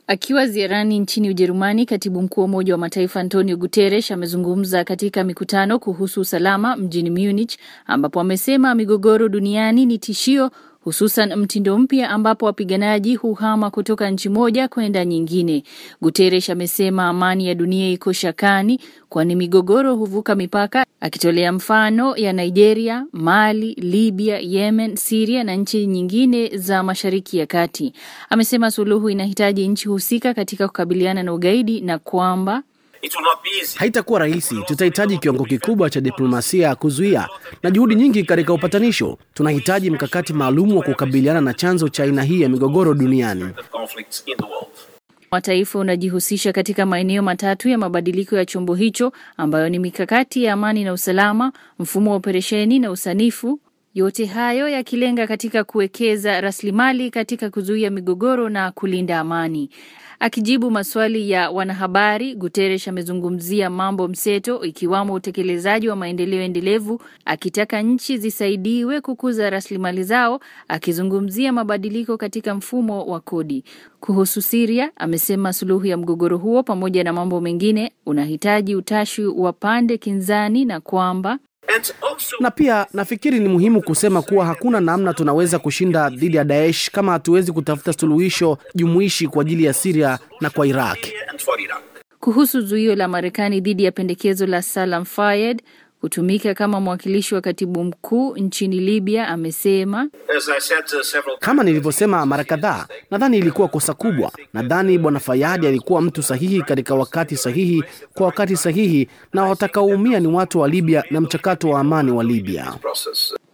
Akiwa ziarani nchini Ujerumani, katibu mkuu wa Umoja wa Mataifa Antonio Guterres amezungumza katika mikutano kuhusu usalama mjini Munich, ambapo amesema migogoro duniani ni tishio, hususan mtindo mpya ambapo wapiganaji huhama kutoka nchi moja kwenda nyingine. Guterres amesema amani ya dunia iko shakani, kwani migogoro huvuka mipaka, akitolea mfano ya Nigeria, Mali, Libya, Yemen, Siria na nchi nyingine za Mashariki ya Kati. Amesema suluhu inahitaji nchi husika katika kukabiliana na ugaidi na kwamba Haitakuwa rahisi. Tutahitaji kiwango kikubwa cha diplomasia kuzuia na juhudi nyingi katika upatanisho. Tunahitaji mkakati maalum wa kukabiliana na chanzo cha aina hii ya migogoro duniani. Mataifa unajihusisha katika maeneo matatu ya mabadiliko ya chombo hicho ambayo ni mikakati ya amani na usalama, mfumo wa operesheni na usanifu, yote hayo yakilenga katika kuwekeza rasilimali katika kuzuia migogoro na kulinda amani. Akijibu maswali ya wanahabari, Guterres amezungumzia mambo mseto ikiwamo utekelezaji wa maendeleo endelevu, akitaka nchi zisaidiwe kukuza rasilimali zao, akizungumzia mabadiliko katika mfumo wa kodi. Kuhusu Siria, amesema suluhu ya mgogoro huo pamoja na mambo mengine unahitaji utashi wa pande kinzani na kwamba Na pia nafikiri ni muhimu kusema kuwa hakuna namna tunaweza kushinda dhidi ya Daesh kama hatuwezi kutafuta suluhisho jumuishi kwa ajili ya Syria na kwa Iraq. kuhusu zuio la Marekani dhidi ya pendekezo la Salam Fayyad kutumika kama mwakilishi wa katibu mkuu nchini Libya, amesema Kama nilivyosema mara kadhaa, nadhani ilikuwa kosa kubwa. Nadhani bwana Fayadi alikuwa mtu sahihi katika wakati sahihi kwa wakati sahihi, na watakaoumia ni watu wa Libya na mchakato wa amani wa Libya.